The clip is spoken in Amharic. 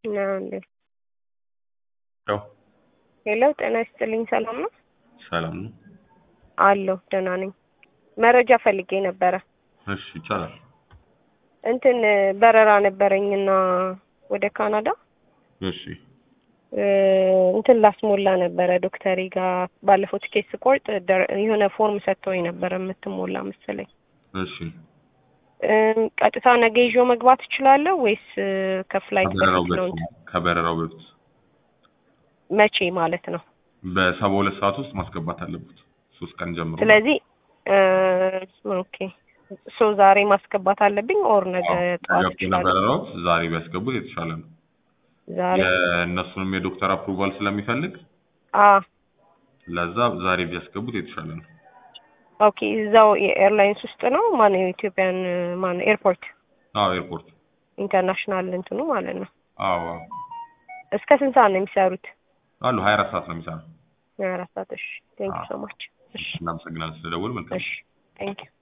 ነው እንዴ? ያው ሄሎ ጤና ይስጥልኝ። ሰላም ነው ሰላም ነው። አለሁ ደህና ነኝ። መረጃ ፈልጌ ነበረ። እሺ ይቻላል። እንትን በረራ ነበረኝና ወደ ካናዳ እሺ እ እንትን ላስሞላ ነበረ ዶክተሪ ጋር ባለፈው ትኬት ስቆርጥ ደር- የሆነ ፎርም ሰጥተውኝ ነበረ የምትሞላ መሰለኝ። እሺ እም፣ ቀጥታ ነገ ይዤው መግባት እችላለሁ ወይስ እ፣ ከፍላይት ከበረራው በፊት ነው? በፊት ከበረራው በፊት መቼ ማለት ነው? በሰባ ሁለት ሰዓት ውስጥ ማስገባት አለበት። ሶስት ቀን ጀምሮ ስለዚህ እ፣ ኦኬ ሶ ዛሬ ማስገባት አለብኝ ኦር ነገ ጠዋት ገብቶ እችላለሁ? በረራው ዛሬ ቢያስገቡት የተሻለ ነው። ዛሬ የእነሱንም የዶክተር አፕሩቫል ስለሚፈልግ አ ለዛ ዛሬ ቢያስገቡት የተሻለ ነው። ኦኬ እዛው የኤርላይንስ ውስጥ ነው ማነው የኢትዮጵያን ማነው ኤርፖርት አዎ ኤርፖርት። ኢንተርናሽናል እንትኑ ማለት ነው። አዎ አዎ እስከ ስንት ሰዓት ነው የሚሰሩት? አሉ ሀያ አራት ሰዓት ነው የሚሰራው። አራት ሰዓት። እሺ ቴንክ ዩ ሶ ማች። እሺ እናመሰግናለን ስለደወል መልካም እሺ ቴንክ ዩ